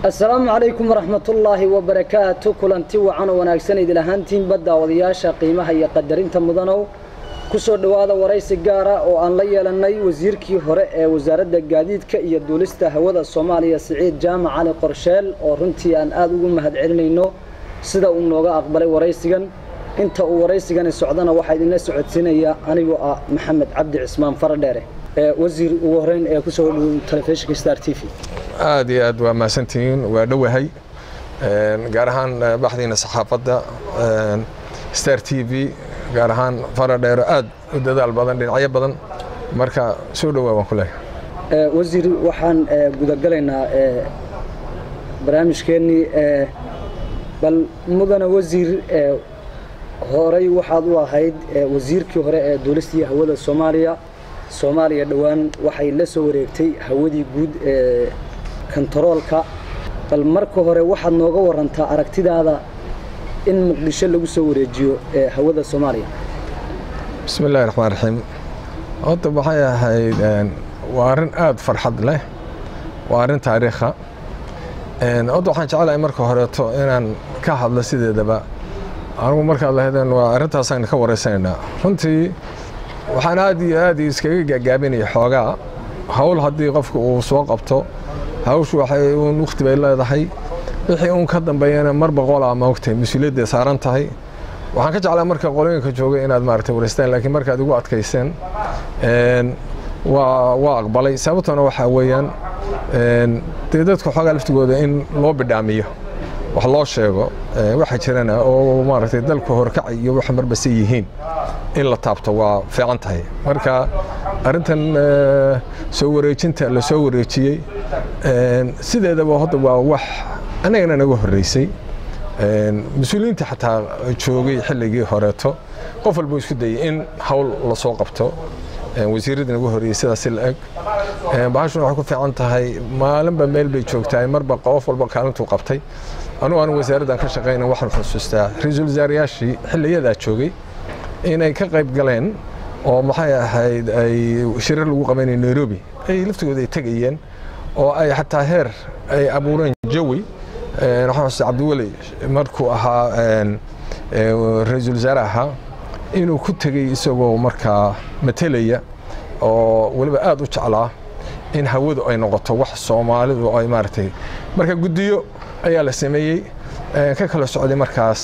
asalaamu calaykum waraxmatullaahi wabarakaatu kulanti wacan oo wanaagsan idil ahaantiinba daawadayaasha qiimaha iyo qadarinta mudanow ku soo dhowaada waraysi gaara oo aan la yeelannay wasiirkii hore ee wasaaradda gaadiidka iyo duulista hawada soomaaliya siciid jaamac cali qorsheel oo runtii aan aada ugu mahad celinayno sida uu nooga aqbalay waraysigan inta uu waraysigani socdana waxaa idinla socodsiinaya anigoo ah maxamed cabdi cismaan faradheere wasiir ugu horeyn ee kusoo dhow telefishinka star t v aad iyo aad waa mahadsantihiin waa dhowahay gaar ahaan baxdiina saxaafadda star t v gaar ahaan faradheero aad u dadaal badan dhinacyo badan marka soo dhowaa waan ku leeyahay wasiir waxaan gudagalaynaa barnaamijkeennii bal mudana wasiir horey waxaad u ahayd wasiirkii hore ee duulista iyo hawada soomaaliya soomaaliya dhowaan waxay la soo wareegtay hawadii guud ee kontaroolka bal marka hore waxaad nooga warantaa aragtidaada in muqdisho lagu soo wareejiyo hawada soomaaliya bismi illahi raxmaan raxiim horta waxay ahayd waa arrin aada farxad leh waa arrin taariikha horta waxaan jecelahay marka horeeto inaan ka hadlo sideedaba anigu markaad lahaydeen waa arrintaasaan ka waraysanaynaa runtii waxaan aad iyo aad iskaga gaagaabinaya xoogaa hawl haddii qofka uu soo qabto hawshu waxay uun wakhti bay leedahay wixii uun ka dambeeyana mar boqolaa maogtahay mas-uuliyadday saaran tahay waxaan ka jeclaa marka qolooyinka jooga inaad maaragtay waraystaan laakiin markaad igu adkayseen waa waa aqbalay sababtuna waxaa weeyaan dee dadka xoogaa laftigooda in loo bidhaamiyo wax loo sheego waxa jirana oo maaragtay dalku horkacay iyo waxa marbase yihiin in la taabto waa fiican tahay marka arrintan soo wareejinta la soo wareejiyey sideedaba hadda waa wax annagana naga horreysay mas-uuliyiinta xataa joogay xilligii horeeto qof walbuu isku dayay in hawl lasoo qabto wasiiradii naga horreeyey sidaasi la eg bahashuna waxay ku fiican tahay maalinba meel bay joogtahay marba qof walba kaalintuu qabtay anugu anu wasaaraddan ka shaqayna waxaan xusuustaa ra-iisul wasaarayaashii xilliyadaa joogay inay ka qayb galeen oo maxay ahayd ay shirar lagu qabanaya nairobi ay laftigooda ay tegayeen oo ay xataa heer ay abuureen jawi waxaan xusuustaa cabdiweli markuu ahaa ra-iisul wasaare ahaa inuu ku tegey isagoo markaa matelaya oo weliba aada u jeclaa in hawadu ay noqoto wax soomaalidu ay maaragtay marka guddiyo ayaa la sameeyey ka kala socday markaas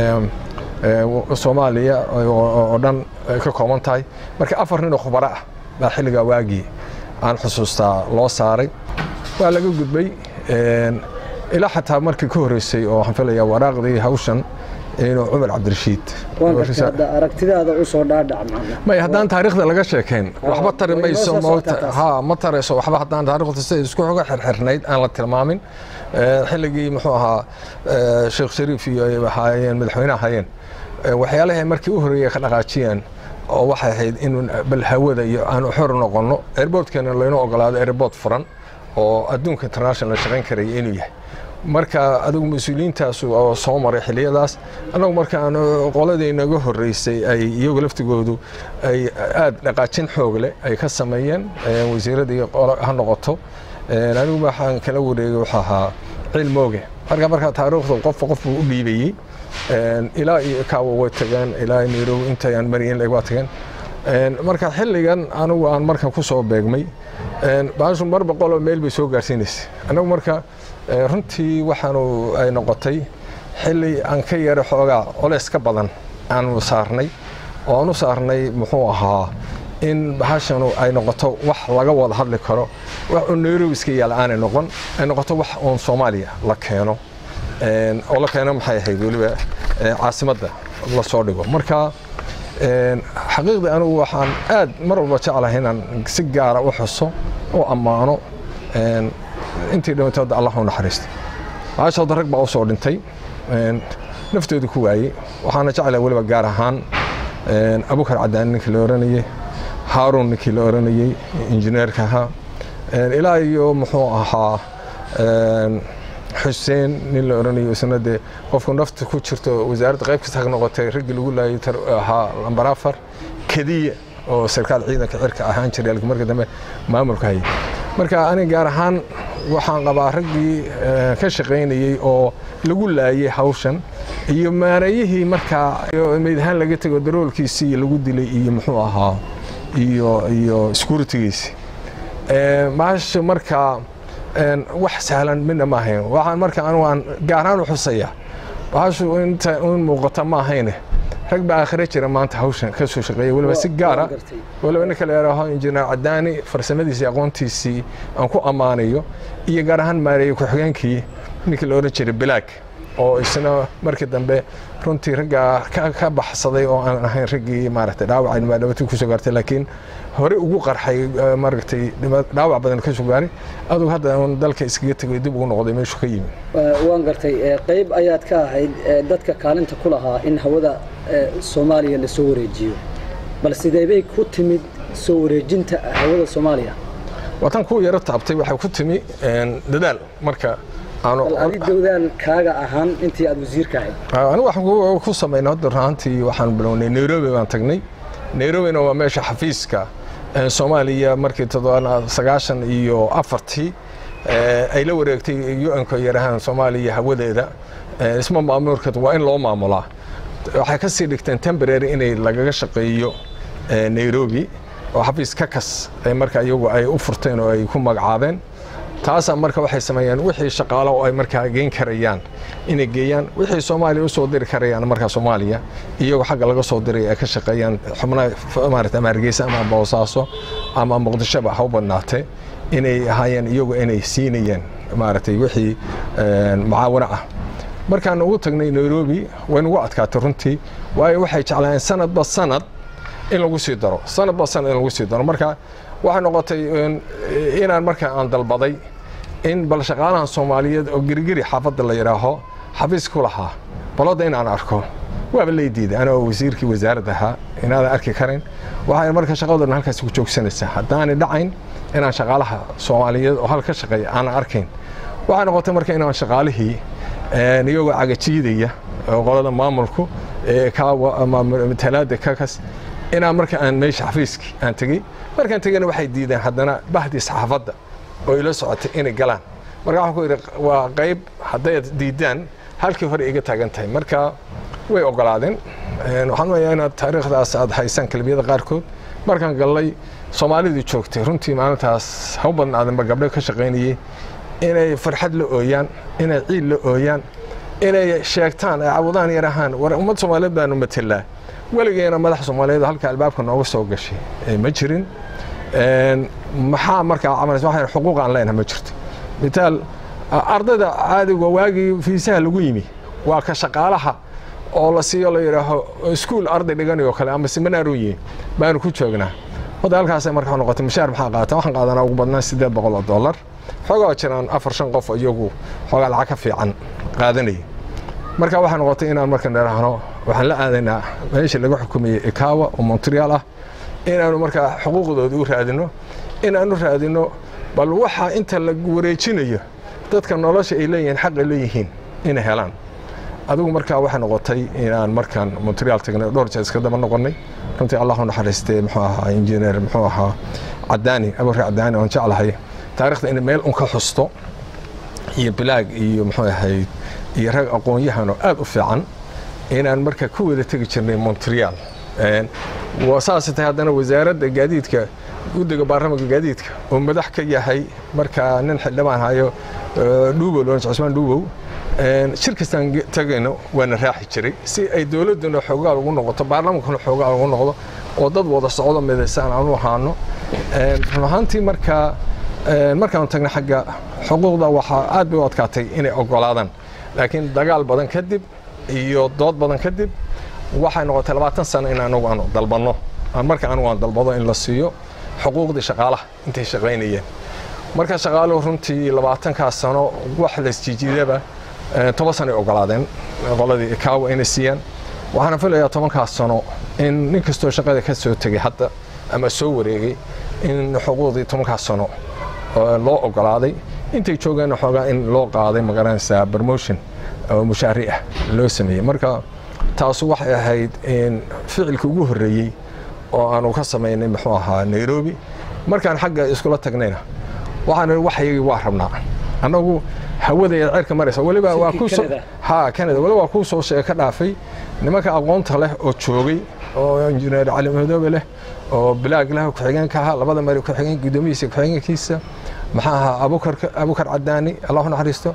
soomaaliya oo dhan ka kooban tahay marka afar nin oo khubaro ah baa xilligaa waagii aan xusuustaa loo saaray waa laga gudbay ilaa xataa markii ka horreysay oo waxaan filayaa waraaqdii hawshan inuu cumar cabdirashiid aragtidaada usoo dhaadhac may haddaan taariikhda laga sheekayn waxba tari mayso ha ma tarayso waxba haddaan taariikhda sida isku xoga xirxirnayd aan la tilmaamin xilligii muxuu ahaa sheekh shariif iyo ay ahaayeen madaxweyne ahaayeen waxyaalahay markii u horreeyay ka dhaqaajiyeen oo waxay ahayd in bal hawada iyo aan xor noqonno airboortkana laynoo ogolaado airboort furan oo adduunka international shaqayn karaya inuu yahay marka adigu mas-uuliyiintaas oo soo maray xiliyadaas annagu markaan qoladii naga horreysay ay iyagu laftigoodu ay aada dhaqaajin xoog leh ay ka sameeyeen wasiiradii ha noqoto anigu waxaan kala wareegay wuxuu ahaa ciil mooge marka markaa taariikhdu qofba qof buu u dhiibayey ilaa iyo kaawa way tageen ilaa nairobi intayaan maryin waa tageen marka xilligan anigu aan markan ku soo beegmay baashu mar boqoloo meel bay soo gaarsiinaysay annagu marka runtii waxaanu ay noqotay xilli aan ka yara xoogaa coleys ka badan aanu saarnay oo aan u saarnay muxuu ahaa in bahashanu ay noqoto wax laga wada hadli karo wax uun nairobi iska yaala aanay noqon ay noqoto wax uun soomaaliya la keeno oo la keeno maxay ahayd weliba caasimadda la soo dhigo marka xaqiiqdii anigu waxaan aad mar walba jeclahay inaan si gaara u xuso u ammaano intii dhimatooda allah u naxariista maashooda rag baa u soo dhintay naftooda ku waayey waxaana jeclahay weliba gaar ahaan abukar cadaan ninkii la oranayey haaruun ninkii la oranayey injineerka ahaa ilaa iyo muxuu ahaa xuseen nin la oranayo isna dee qofku nafta ku jirto wasaaradda qayb kasta ka noqotay raggii lagu laayay ahaa lambar afar kediya oo sarkaal ciidanka cirka ahaan jiray marka dambe maamulka hayay marka aniga gaar ahaan waxaan qabaa raggii ka shaqaynayey oo lagu laayay hawshan iyo maareeyihii markaa meyd ahaan laga tego daroolkiisii lagu dilay iyo muxuu ahaa iyo iyo securitygiisi maasha markaa wax sahlan midna ma ahayn waxaan marka anigu aan gaaraan u xusaya baashu inta un muuqata ma ahayne rag baa aakhire jira maanta hawshan ka soo shaqeeya weliba si gaara weliba ninka la yidhaaho injineer cadaani farsamadiisii aqoontiisii aan ku ammaanayo iyo gaar ahaan maareeye ku-xigeenkii ninkii la odhan jiray bilaag oo isna markii dambe runtii raggaa ka baxsaday oo aan ahayn raggii maaragtay dhaawacay dhibaatadii kusoo gaartay laakiin hore ugu qarxay maaragtay dhaawac badan ka soo gaaray adugu hadda un dalka iskaga tegay dib ugu noqday meeshu ka yimi waan gartay qayb ayaad ka ahayd dadka kaalinta ku lahaa in hawada soomaaliya la soo wareejiyo bal sidee bay ku timid soo wareejinta hawada soomaaliya watan ku yaro taabtay waxay ku timi dadaal marka adi dowdaal kaaga ahaan intii aad wasiirka ahayd anigu waxaan ku samaynay hadda runtii waxaan bilownay nairobi baan tagnay nairobina waa meesha xafiiska soomaaliya markii sagaashan iyo afartii ay la wareegtay u-nka yarahaan soomaaliya hawadeeda isma maamulkeed waa in loo maamulaa waxay ka sii dhigteen temporary inay lagaga shaqeeyo nairobi oo xafiis kakas marka iyagu ay u furteen oo ay ku magacaabeen taasaa marka waxay sameeyeen wixii shaqaalo oo ay markaa geyn karayaan inay geeyaan wixii soomaaliya u soo diri karayaan markaa soomaaliya iyagoo xagga laga soo diray ay ka shaqeeyaan xubnaha maarata ama hargeysa ama boosaaso ama muqdishoba ha u badnaatee inay ahaayeen iyagu inay siinayeen maaragtay wixii mucaawano ah markaan ugu tagnay nairobi way nagu adkaatay runtii waayo waxay jeclaayeen sanadba sanad in lagu sii daro sanadba sanad in lagu sii daro marka waxay noqotay inaan marka aan dalbaday in bal shaqaalahan soomaaliyeed oo gerigeri xaafadda la yidhaaho xafiis ku lahaa balodda inaan arko waaba lay diiday anoo wasiirkii wasaaradda ahaa inaadan arki karin waxay marka shaqadoodhan halkaas ku joogsanaysaa haddaanay dhacayn inaan shaqaalaha soomaaliyeed oo hal ka shaqeeya aanan arkayn waxay noqotay marka inaan shaqaalihii iyagoo cagajiidaya oo qolada maamulku matalaada kakas inaan marka aan meesha xafiiskii aan tegey markaan tegeyna waxay diideen haddana bahdii saxaafadda oo ila socotay inay galaan marka waxaan ku yidhi waa qayb hadday diidaan halkii hore iga taagan tahay marka way ogolaadeen waxaan leeyahay inaad taariikhdaas aad haysaan kelmiyada qaarkood markaan gallay soomaalidii joogtay runtii maalintaas ha u badnaadanba gabdho ka shaqaynayey inay farxad la ooyaan inay ciid la ooyaan inay sheegtaan ay cawudaan yar ahaan war ummad soomaaliyeed baanu matelaa weligeena madax soomaaliyeed halka albaabka nooga soo gashay ma jirin maxaa markaa camalaysa waxaan xuquuq aan leenahay ma jirto mitaal ardayda caadiga waagii fiisaha lagu yimi waa ka shaqaalaha oo la siiyo la yidhaaho iskuul arday dhiganayo kale ama seminaaru yihin baanu ku joognaa hadda halkaasay markaa noqotay mushaar maxaa qaata waxaan qaadanaa ugu badnaan siddeed boqol oo dollar xoogaa jiraan afar shan qof iyagu xoogaa lacag ka fiican qaadanaya marka waxay noqotay inaan marka nidhaahno waxaan la aadaynaa meeshii laga xukumayey ikawa oo montreal ah inaanu markaa xuquuqdooda u raadino inaanu raadino bal waxa inta la wareejinayo dadka nolosha ay leeyihiin xaq ay leeyihiin inay helaan adigu markaa waxay noqotay inaan markaan montreal tagnay dhowr jeer iska daba noqonnay runtii allah u naxariistay muxuu ahaa injineer muxuu ahaa cadaani abuurka cadaani oon jeclahay taarikhda inay meel un ka xusto iyo bilaag iyo muxuu ahayd iyo rag aqoon-yahan oo aad u fiican inaan marka ku wada tegi jirnay montreal saasay tahay haddana wasaaradda gaadiidka guddiga baarlamaanka gaadiidka oo madax ka yahay markaa nin xildhibaan hayo dhuubow loonj cusmaan dhuubow shir kastaan tagayno waana raaxi jiray si ay dowladduna xoogaal ugu noqoto baarlamaankuna xoogaal ugu noqdo oo dad wada socdo midaysan aan u ahaano run ahaantii markaa markaan tagnay xagga xuquuqda waxaa aad bay u adkaatay inay ogolaadaan laakiin dagaal badan kadib iyo dood badan kadib waxay noqotay labaatan sano in anagu aanu dalbanno marka anigu aan dalbado in la siiyo xuquuqdii shaqaalaha intay shaqaynayeen marka shaqaaluhu runtii labaatankaas sano wax laisjijiidaba toban sano ay ogolaadeen qoladii ikaawa inay siiyaan waxaana filayaa tobankaas sano in nin kastoo shaqada ka soo tegay hadda ama soo wareegay in xuquuqdii tobankaas sano loo ogolaaday intay joogeenna xoogaa in loo qaaday magaranaysaa promotion oo mushaari ah loo sameeyey marka taasu waxay ahayd ficilka ugu horreeyey oo aanu ka samaynay muxuu ahaa nairobi markaan xagga iskula tagnayna waxaan waxyagii waa rabnaa annagu hawada ee cirka maraysa weliba waa ku ha canada weliba waa kuu soo sheega ka dhaafay nimanka aqoonta leh oo joogay oo injineer cali madoobe leh oo bilaag leh ku-xigeenka ahaa labada mari ku-xigeen guddoomiyiisa ku-xigeenkiisa maxaa ahaa abukar abukar cadaani allahu naxariisto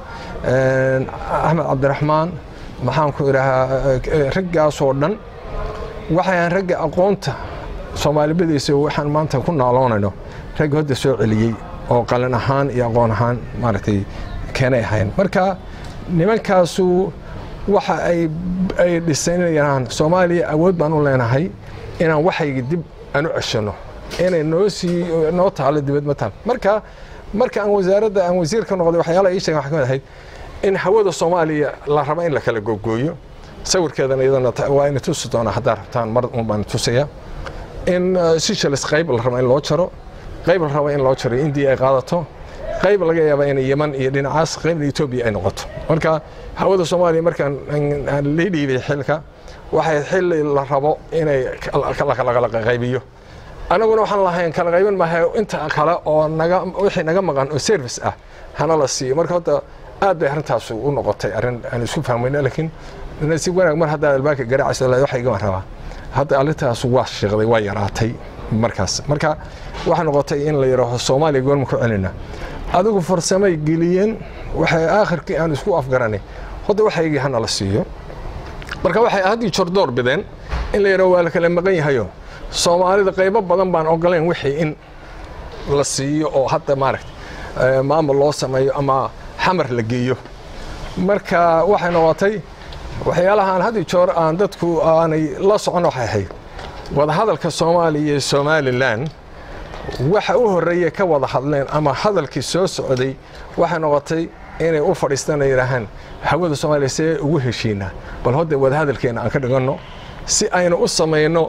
axmed cabdiraxmaan maxaan ku idhahaa raggaasoo dhan waxayaan ragga aqoonta soomaalibadiisa waxaan maanta ku naaloonayno ragga hodda soo celiyey oo qalin ahaan iyo aqoon ahaan maaragtay keenay ahayn marka nimankaasu waxa ay ay dhisanayaan soomaaliya awood baan u leenahay inaan waxayga dib aan u ceshano inay noo sii noo taalo dibad ma taal marka marka aan wasaaradda aan wasiir ka noqday waxyaalaha ii sheegen waxaa ka mid ahayd in hawada soomaaliya la rabo in la kala googooyo sawirkeedana iyadana waa ina tusi doonaa haddaa rabtaan mar un baan tusaya in seychelles qayb la rabo in loo jaro qayb la rabo in loo jaro indiya ay qaadato qayb laga yaaba in yeman iyo dhinacaas qaybna etoobiya ay noqoto marka hawada soomaaliya markaan la dhiibay xilka waxay xilli la rabo inay la kala qaybiyo annaguna waxaan lahayn kala qayban maaha inta kale oo naga wixii naga maqan oo service ah hana la siiyo marka hadda aad bay arrintaas u noqotay arrin aan isku fahmayno laakiin si wanaag mar haddaa albaanka garaacaysa waxa igama rabaa hadda arrintaas waa shiiqday waa yaraatay markaas marka waxay noqotay in la yidhaaho soomaaliya goorma ku celina adigu farsamay geliyeen waxay aakhirkii aan isku afgaranay hadda waxaygii hana la siiyo marka waxay haddii jordoor bideen in la yidhaho waa la kala maqan yahayo soomaalida qaybo badan baan ogoleen wixii in la siiyo oo hadda maaragta maamul loo sameeyo ama xamar la geeyo marka waxay noqotay waxyaalahaan had iyo joor aan dadku aanay la socon waxay ahayd wadahadalka soomaaliya iyo somalilan waxa u horreeya ka wada hadleen ama hadalkii soo socday waxay noqotay inay u fadhiistaan ay yidhaahaan hawada soomaaliya see ugu heshiinaa bal hodda wadahadalkeena aan ka dhiganno si aynu u samayno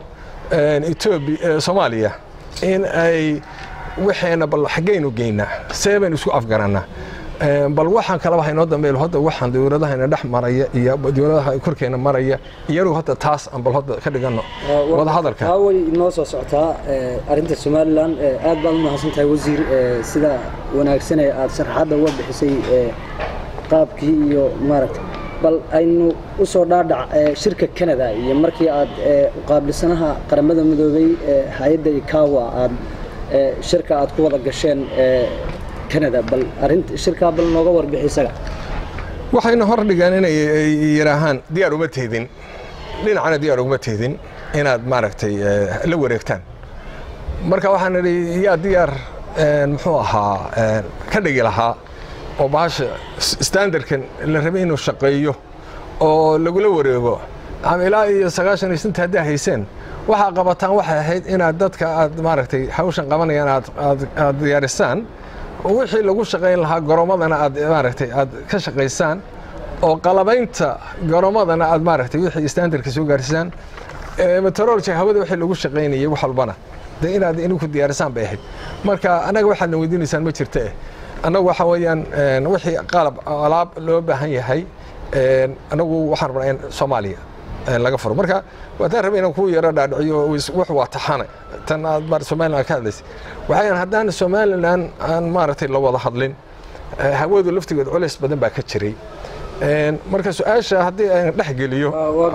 etoobiya soomaaliya in ay waxeena bal xaggaynu geynaa see baynu isku afgarannaa bal waxaan kalaba haynoo dambeeyl hadda waxaan dowladahayna dhex maraya iyo dowladaha korkeena maraya iyagu hadda taas aan bal hadda ka dhiganno wada hadalka taa way inoo soo socotaa arrinta somalilan aad baad u mahadsan tahay wasiir sida wanaagsan ee aad sharaxadda uga bixisay qaabkii iyo maaragtay bal aynu u soo dhaadhac shirka canada iyo markii aad qaabilsanaha qaramada midoobay hay-adda ikawa aad shirka aad ku wada gasheen canada bal arrinta shirkaa bal nooga warbixi isaga waxayna hor dhigaan inay yidhaahaan diyaar uma teedin dhinacana diyaar uguma teedin inaad maaragtay la wareegtaan marka waxaan idhi yaa diyaar muxuu ahaa ka dhigi lahaa oo bahasha standardkan la rabay inuu shaqeeyo oo lagula wareego ama ilaa iyo sagaashan iyo santa haddaa hayseen waxaa qabataan waxay ahayd inaad dadka aad maaragtay hawshan qabanayaan aad aad diyaarisaan wixii lagu shaqayn lahaa goroomadana aad maaragtay aad ka shaqaysaan oo qalabaynta goroomadana aad maaragtay wixii standardka soo gaarsiisaan meteorology hawada wixii lagu shaqaynayay wax walbana de inaad ininku diyaarisaan bay ahayd marka annaga waxaadna weydiinaysaan ma jirta eh annagu waxa weeyaan wixii qalab alaab loo baahan yahay annagu waxaan rabnaa in soomaaliya laga furo marka waataan rabay inaan kuu yaro dhaadhiciyo wax waa taxane tan aad mar somaliland ka hadlaysay waxayan haddaan somaliland aan maaragtay la wada hadlin hawadu laftigeed culays badan baa ka jiray marka su-aasha haddii aan dhex geliyo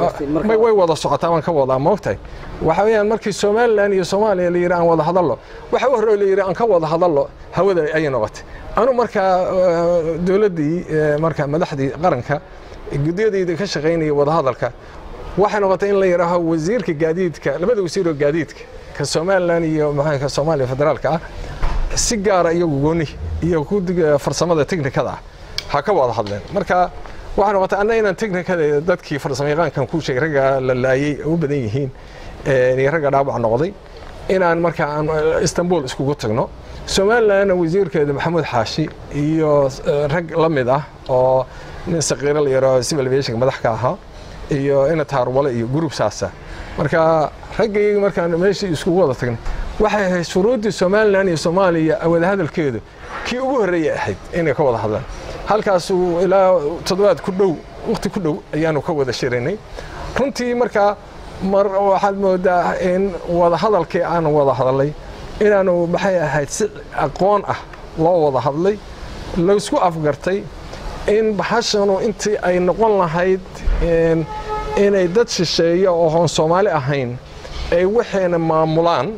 way wada socotaa waan ka wadaa moogtahay waxa weeyaan markii somaliland iyo soomaaliya la yidhi aan wada hadallo waxa u horreeya la yidhi aan ka wada hadallo hawada ayay noqotay anu markaa dowladdii markaa madaxdii qaranka guddiyadayda ka shaqaynaya wadahadalka waxay noqotay in la yidhaaho wasiirka gaadiidka labada wasiiroo gaadiidka ka somaliland iyo maxaa soomaaliya federaalka ah si gaara iyagu gooni iyo kudiga farsamada teknikada ah ha ka wada hadleen marka waxay noqotay anna inaan teknikada dadkii farsamayaqaankan ku sheegay ragga la laayey u badan yihiin iyo ragga dhaawac noqday inaan markaa aan istanbul iskugu tagno somalilandna wasiirkeeda maxamuud xaashi iyo rag la mid ah oo nin saqiiro la yaro civil aviationka madax ka ahaa iyo ina taarwale iyo group saasa marka raggayga markaan meeshii iskugu wada tagnay waxay ahayd shuruuddii somaliland iyo soomaaliya wada hadalkeedu kii ugu horreeyay ahayd inay ka wada hadlaan halkaasu ilaa toddobaad ku dhow waqti ku dhow ayaanu ka wada shiraynay runtii markaa mar waxaad moodaa in wada hadalkii aanu wada hadalay inaanu maxay ahayd si aqoon ah loo wada hadlay laysku afgartay in bahashanu intii ay noqon lahayd inay dad shisheeya oo hoon soomaali ahayn ay waxayna maamulaan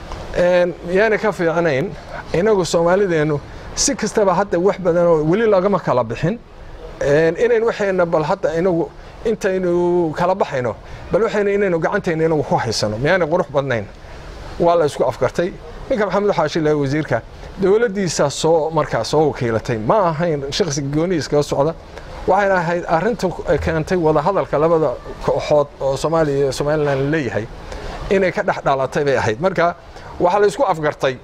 yaana ka fiicnayn inagu soomaalideennu si kastaba hadda wax badan oo weli lagama kala bixin inayn waxayna bal hadda inagu intaynu kala baxayno bal waxayna inaynu gacantayna inagu ku haysano miyaanay qurux badnayn waa la isku afgartay ninka maxamed xaashi laha wasiirka dowladdiisaa soo markaa soo wakiilatay ma ahayn shakhsi gooni iskaga socda waxayna ahayd arrinta keentay wadahadalka labada kooxood oo soomaaliya iyo somalilan leeyahay inay ka dhex dhalatay bay ahayd marka waxaa la isku afgartay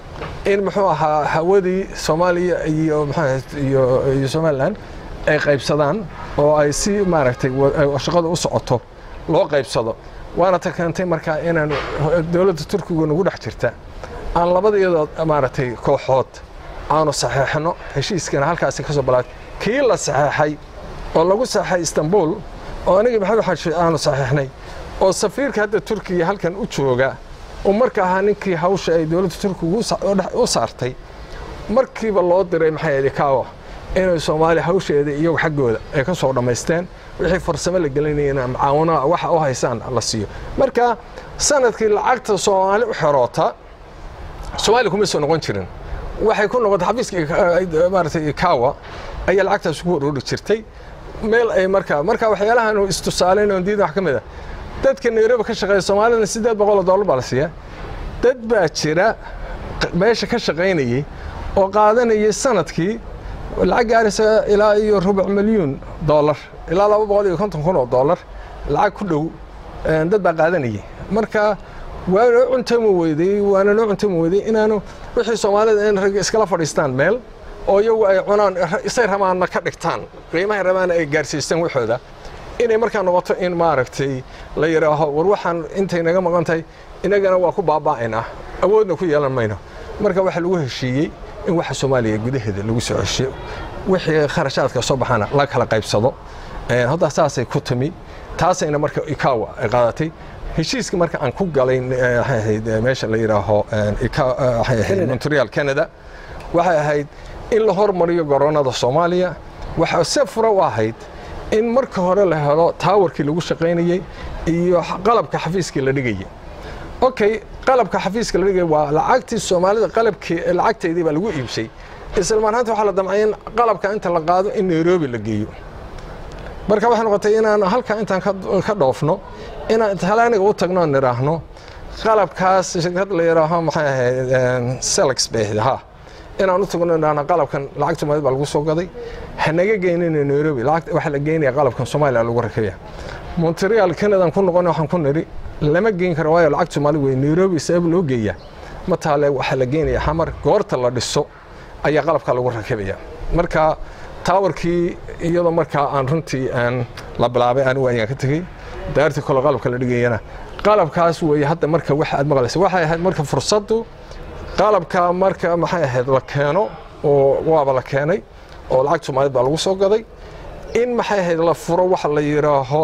in muxuu ahaa hawadii soomaaliya iyo iyo iyo somalilan ay qaybsadaan oo ay si maaragtay shaqada u socoto loo qaybsado waana ta keentay markaa inaan dowladda turkiga nagu dhex jirta aan labada iyadoo maaragtay kooxood aanu saxeexno heshiiskana halkaasi ka soo balaatay kii la saxeexay oo lagu saxeexay istanbul oo anigii maxamed xaashi aanu saxeexnay oo safiirka hadda turkiga halkan u jooga oo marka ahaa ninkii hawsha ay dowladda turkiga u saartay markiiba loo diray maxay ahayd kaawa inay soomaaliya hawsheeda iyagu xaggooda ay ka soo dhammaysteen wixii farsamo la gelinayana macaawanaha waxa u haysaan la siiyo marka sanadkii lacagta soomaali u xeroota soomaaliya kuma soo noqon jirin waxay ku noqotay xafiiska maaratay kaawa ayaa lacagtaas ugu horori jirtay meel ay markaa marka waxyaalahan istusaaleyn oo diidan wax ka mid a dadka nairobi ka shaqeeya soomaalina siddeed boqol oo dollar baa la siiya dad baa jira meesha ka shaqaynayay oo qaadanayay sanadkii lacag gaaraysa ilaa iyo rubuc milyuun dollar ilaa laba boqol iyo konton kun oo dollar lacag ku dhow dad baa qaadanayay marka waa noo cuntami weyday waana noo cuntami weyday inaanu wixii soomaalida in rag iskala fadhiistaan meel oo iyagu ay cunaan isay rabaanna ka dhigtaan qiimahay rabaana ay gaarsiistaan waxooda inay markaa noqoto in maaragtay la yidhaaho war waxaan intay naga maqan tahay inagana waa ku baaba'aynaa awoodna ku yeelan mayno marka waxaa lagu heshiiyey in waxa soomaaliya gudaheeda lagu soo ceshiyo wixii kharashaadka soo baxana la kala qaybsado hadda saasay ku timi taasayna marka ikawa ay qaadatay heshiiska marka aan ku galay waxay ahayd meesha la yidhaaho waxay ahayd montreal canada waxay ahayd in la hormariyo garoonada soomaaliya waxaa se fura u ahayd in marka hore la helo taawarkii lagu shaqaynayey iyo qalabka xafiiskii la dhigayay okay qalabka xafiiska la dhigaya waa lacagtii soomaalida qalabkii lacagteedii baa lagu iibsay isla marhaanta waxaa la damcay in qalabka inta la qaado in nairobi la geeyo marka waxay noqotay inaan halkaa intaan ka dhoofno inaan talaaniga u tagno aan nidhaahno qalabkaas shirkad la yidhaaho maxay ahayd selex bay ahayd ha inaan u tagno nidhaahno qalabkan lacag soomaalida baa lagu soo gaday hanaga geynina nairobi lacag waxaa la geynaya qalabkan soomaaliya lagu rakabaya montreal canadaan ku noqon waxaan ku nidhi lama geyn karo waayo lacag soomaali wey nairobi sabab loo geeya ma taale waxaa la geynaya xamar goorta la dhiso ayaa qalabka lagu rakabaya marka taawarkii iyadoo markaa aan runtii aan la bilaabay anigu ayaan ka tegey daartii kole qalabka la dhigayana qalabkaas weeye hadda marka waxa aad maqlaysa waxay ahayd marka fursaddu qalabka marka maxay ahayd la keeno oo waaba la keenay oo lacag soomaaliyad baa lagu soo gaday in maxay ahayd la furo waxa la yidhaaho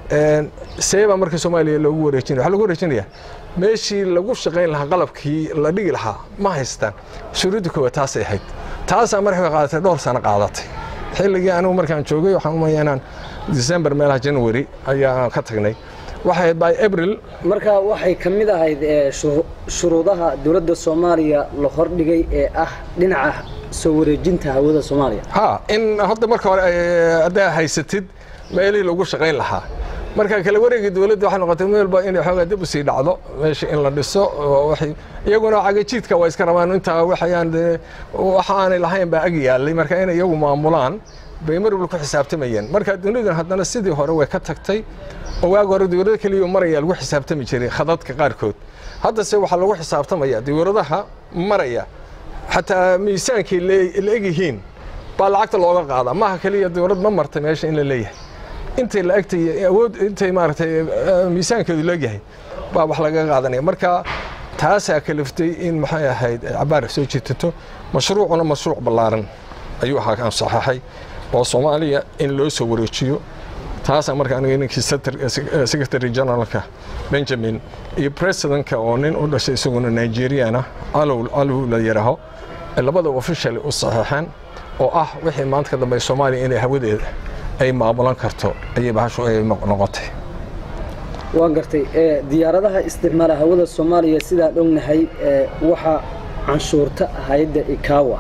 seebaa marka soomaaliya loogu wareejinaya waxaa lagu wareejinaya meeshii lagu shaqayn lahaa qalabkii la dhigi lahaa ma haystaan shuruudda koowaad taasay ahayd taasaa markay qaadatay dhowr sano qaadatay xilligii anigu markaan joogay waxaan umaya inaan december meelaha january ayaan ka tagnay waxay by april marka waxay ka mid ahayd shuruudaha dowladda soomaaliya la hordhigay ee ah dhinaca soo wareejinta hawada soomaaliya ha in hadda marka hore haddaa haysatid meelihii lagu shaqayn lahaa marka kala wareegii dowladda waxay noqotay meelba inay xoogaa dib u sii dhacdo meesha in la dhiso iyaguna cagajiidka waa iska rabaan intaa waxayaan waxa aanay lahayn baa ag yaallay marka inay iyagu maamulaan bay mar walba ku xisaabtamayeen marka dunidan haddana sidii hore way ka tagtay oo waagi hore dowlado keliya maraya lagu xisaabtami jiray khadadka qaarkood haddase waxaa lagu xisaabtamaya dowladaha maraya xataa miisaankii la egyihiin baa lacagta looga qaadaa maaha keliya dowlad ma marta meesha in la leeyahay intay la egtay awood intay maaragtay miisaankeedu leegyahay baa wax laga qaadanaya marka taasaa kaliftay in maxay ahayd cabaar soo jiitato mashruucuna mashruuc ballaaran ayuu ahaa aan saxaxay oo soomaaliya in loo soo wareejiyo taasaa marka aniga ninkii secretary generalka benjamin iyo presidentka oo nin u dhashay isaguna nigeriana alow alow la yidhaaho labada official u saxeexeen oo ah wixii maanta ka dambeeya soomaaliya inay hawadeeda ay maamulan karto ayay bahashu ay noqotay waan gartay diyaaradaha isticmaala hawada soomaaliya sidaan ognahay waxaa canshuurta hay-adda ikawa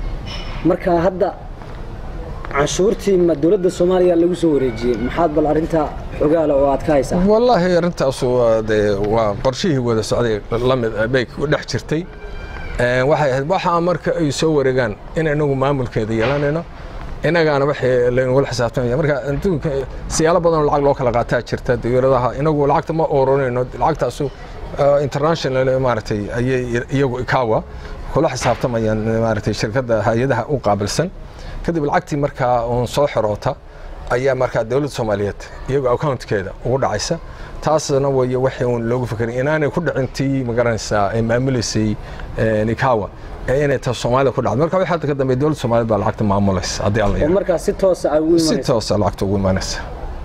marka hadda canshuurtii ma dowladda soomaaliya lagu soo wareejiyey maxaad bal arrintaa xogaala oo aad ka haysaa wallaahi arrintaasu dee waa qorshihii wada socday lamid bay ku dhex jirtay waxay ahayd waxaa marka ay soo wareegaan in inagu maamulkeeda yeelanayno inagaana waxay laynugula xisaabtamaya marka adduunka siyaalo badan lacag loo kala qaataa jirta dawladaha inagu lacagta ma oronayno lacagtaasu international maaragtay ayay iyagu ikawa kula xisaabtamayaan maaragtay shirkadda hay-adaha u qaabilsan kadib lacagtii markaa uun soo xiroota ayaa markaa dowladda soomaaliyeed iyagoo accountkeeda ugu dhacaysa taasna way wixii uun loogu fikiray inaanay ku dhicin tii magaranaysaa ay maamuleysay nikawa ee inay ta soomaalida ku dhacdo marka wixii hadda ka dambeeya dowladda soomaaliyeed baa lacagta maamulaysa haddii alla oo markaa si toosa ay ugu si imanaysa toosa lacagta ugu imaanaysa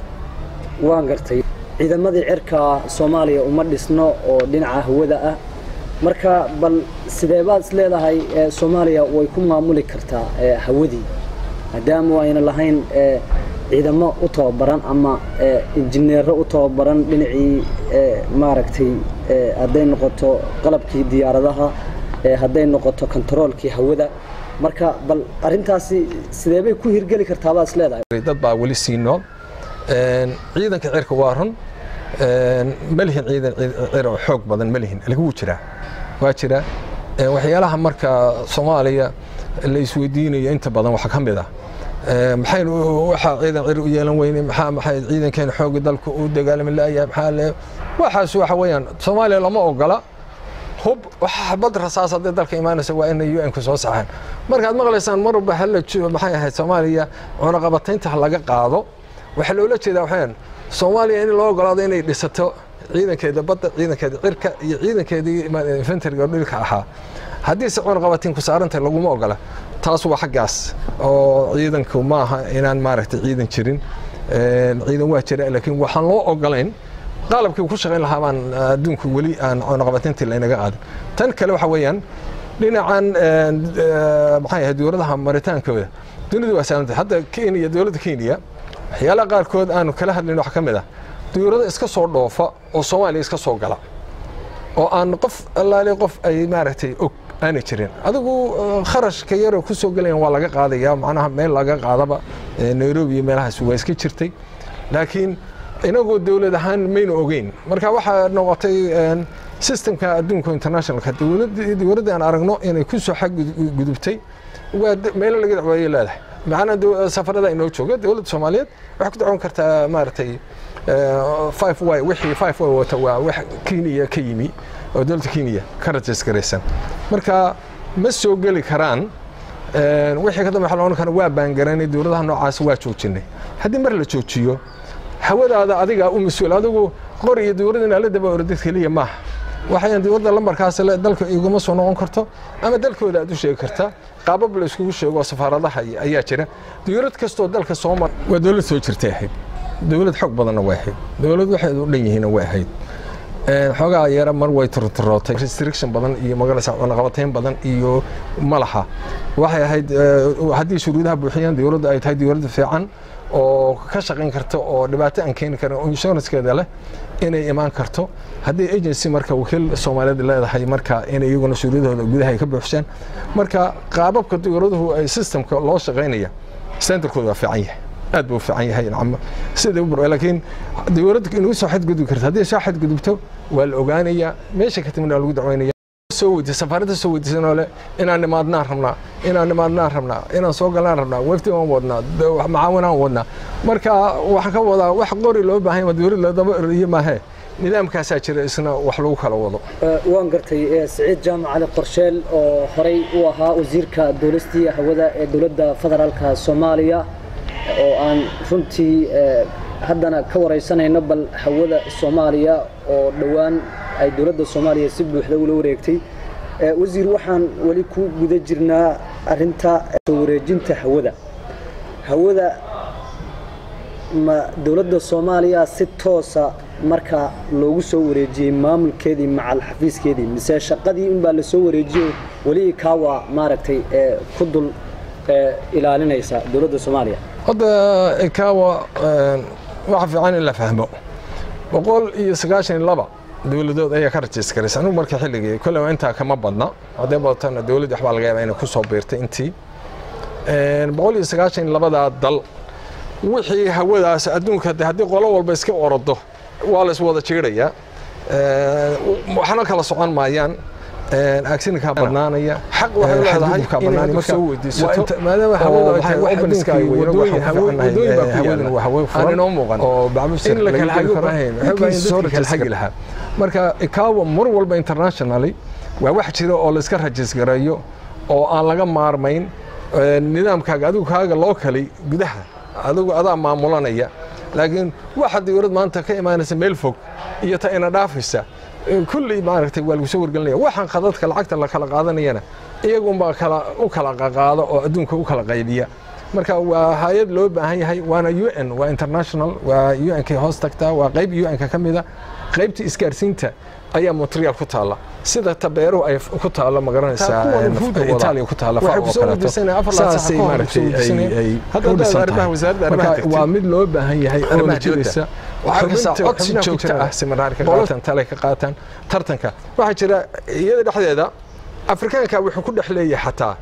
waan gartay ciidamadii cirka soomaaliya uma dhisno oo dhinaca hawada ah marka bal sidee baad is leedahay ee, soomaaliya way ku maamuli kartaa ee, hawadii maadaama ayna lahayn ee, ciidamo u tababaran ama ee, injineero u tababaran dhinacii ee, maaragtay ee, hadday noqoto qalabkii diyaaradaha ee, hadday noqoto kontaroolkii hawada marka bal arrintaasi sidee bay ku hirgeli kartaa baad is leedahay dad baa weli sii nool Een, ciidanka cirka waa run Een, ma lihin ciidan cir cir oo xoog badan ma lihin lagu jiraa waa jira Een, waxyaalaha marka soomaaliya la isweydiinayo inta badan waxaa ka mid ah Een, maxaynu waxaa ciidan cir u yeelan weyne maxaa maxay ciidankeena xooga dalka u dagaalami la'yahay maxaa le waxaas waxa weeyaan soomaaliya lama ogola hub waxa xabad rasaas haddii dalka imaanaysa waa inay un-ku soo saxaan markaad maqlaysaan mar walba hala jo- maxay ahayd soomaaliya cunaqabataynta ha laga qaado waxaa loola jeedaa waxaan soomaaliya in loo ogolaado inay dhisato ciidankeeda badda ciidankeeda cirka iyo ciidankeedii infantariga dhulka ahaa haddii se cunaqabatin ku saarantahay laguma ogola taas waa xaggaas oo ciidanku maaha inaan maaragtay ciidan jirin Een, ciidan waa jira laakiin waxaan loo ogolayn qalabkii ku shaqayn lahaa baan adduunku weli aan cunaqabatintii laynaga qaadin tan kale waxa weeyaan dhinacan een, ee, maxay ahayd dowladaha maritaankooda dunidu waa saamantay hadda kenya dowladda kenya waxyaalaha qaarkood aanu kala hadlayn wax ka mid ah dowlado iska soo dhoofa oo soomaaliya iska soo gala oo aan qof allaale qof ay maaragtay og aanay jirin adigu eh, kharashka yaroo ku soo gelayan waa laga qaadaya macnaha meel laga qaadaba eh, nairobi iyo meelahaas waa iska jirtay laakiin inagoo dowlad ahaan maynu ogeyn marka waxaa noqotay een, systemka adduunka internationalka dowladda dowladda aan aragno inay ku soo xadgudubtay waa de- meelo laga dacweeyo leedahay macnaa dow- safarada inoo jooga dowladda soomaaliyeed waxay ku dacwoon kartaa maaragtay eh, five y wixii five y wata waa wax kenya ka yimi oo dowladda kenya ka rajas garaysan marka ma soo geli karaan Een, wixii ka dambe waxa la odhan kara waa baangaraynay dowladaha noocaas waa joojinay haddii mar la joojiyo hawadaada adigaa u mas-uul adigu qor iyo dowladda inaad la daba ordid keliya maaha waxayan dowladda lambarkaas le dalka iguma soo noqon karto ama dalkooda aad u sheegi kartaa qaabab la iskugu sheego oo safaaradaha iyo- ayaa jira dowlad kastoo dalka soo mar waa dowlad soo jirtay ahayd dowlad xog badanna way ahayd dowlad waxay u dhan yihiinna way ahayd Een, xoogaa yara mar way turturootay restriction badan iyo magalaysa cunaqabatayn badan iyo malaha waxay ahayd eh, haddii shuruudaha buuxiyaan dowladda ay tahay dowladda fiican oo ka shaqayn karta oo dhibaato aan keeni karin oo insurancekeeda leh inay imaan karto haddii agency marka wakiil soomaaliyeed leedahay marka inay iyaguna shuruudahooda gudaha ay ka buuxshaan marka qaababka dowladuhu ay systemka loo shaqaynaya standardkooda waa fiican yahay aad buu u fiican yahay nacam sida u bur laakiin dowladda inuu soo xadgudbi karto haddii soo xadgudubto waa la ogaanayaa meesha ka timid waa lagu dacweynaya soo weydiisa safaaradda soo weydiisanoo le inaan nimaadnaan rabnaa inaan nimaadnaan rabnaa inaan soo galaan rabnaa wefti waan wadnaa da- wax macaawinaan wadnaa marka waxaan ka wadaa wax qori loo baahan yahay dowlad ladaba eriyo maahee nidaamkaasaa jira isna wax lagu kala wado Ee, waan gartay ee, siciid jaamac cali qorsheel oo horey u ahaa wasiirka dowlastii hawada ee dowladda federaalka soomaaliya oo aan runtii ee, haddana ka waraysanayno bal hawada soomaaliya oo dhowaan ay dowladda soomaaliya si buuxda ula wareegtay Ee, wasiir waxaan weli ku guda jirnaa arinta soo wareejinta hawada hawada ma dowladda soomaaliya si toosa marka loogu soo wareejiyey maamulkeedii macal xafiiskeedii mise shaqadii unbaa lasoo wareejiyey weli kaawa maaragtay ee ku dul ilaalinaysa dowladda soomaaliya hadda ikawa waxa fiican in la fahmo boqol iyo sagaashan iyo laba dowladood ayaa ka rajiskaraysa anugu marka xilligii kolleyba intaa kama badna hadday badatana dowladda waxbaa laga yaabaa inay ku soo biirtay intii boqol iyo sagaashan iyo labadaa dal wixii hawadaas adduunka haddii qolo walba iska orodo waa la iswada jiirayaa waxna kala socon maayaan agsinka badnaanaya xaq waxay leedahay inaad ku soo weydiisato maadaama hawada ay tahay open sky wadooyin hawooyin baa hawadan waa hawo furan inoo muuqan oo bacbusir in la kala hagi karahayn waxay soo kala hagi lahaa marka ikawa mar walba internationally waa wax jira oo la iska rajis gareeyo oo aan laga maarmayn nidaamkaaga adigu kaaga loo kalay gudaha adigu adaa maamulanaya laakiin waxa dowlad maanta ka imaanaysa meel fog iyo ta ina dhaafaysa kulley maaragtay waa lagu soo wargelinaya waxaan khadadka lacagta la kala qaadanayana iyagunbaa kala u kala qaqaada oo adduunka u kala qaybiya marka waa hay-ad loo baahan yahay waana u n waa international waa u n kay hoos tagtaa waa qayb u n ka ka mida qaybta isgaarsiinta ayaa montreal ku taalla sida tabeeruhu ay ku taalla magaranaysaa itaaliya ku taalla saasay maaragtay ay u dhisan tahay waa mid loo baahan yahay oo la jiraysa codsi joogto ah siminaarka qaataan tale ka qaataan tartanka waxaa jira iyada dhexdeeda afrikaanka wuxuu ku dhex leeyahay xataa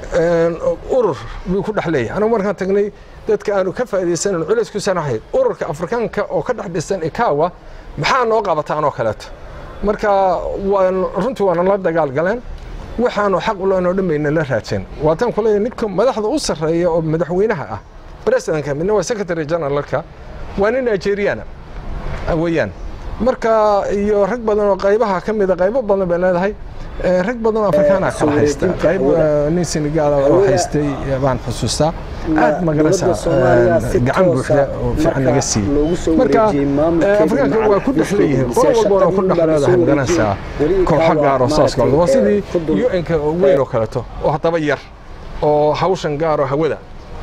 urur buu ku dhex leeyahay anagu markaan tagnay dadka aanu ka faa'iidaysanan culays ku sanahayd ururka afrikaanka oo ka dhex dhisan ikawa maxaa noo qabataan oo kaleeto marka waan runtii waana la dagaal galeen waxaanu xaq u leenoo dhammayna la raajeen waataan ku leeyahay ninka madaxda u sarreeya oo madaxweynaha ah presidentka midna waa secretary generalka waa nin nigeriana weeyaan marka iyo rag badan oo qaybaha ka mida qaybo badan bay leedahay rag badan oo afrikaana kala haysta qayb nin senegaal oo haystay baan xusuustaa aad magaranaysaa gacan buuxda oo fiican naga siiyey marka afrikaanka waa ku dhex leeyihiin qolo walbana ku dhex leedahay magaranaysaa kooxo gaaroo saas kale waa sidii un-ka weyn oo kaleeto oo haddaba yar oo hawshan gaaroo hawada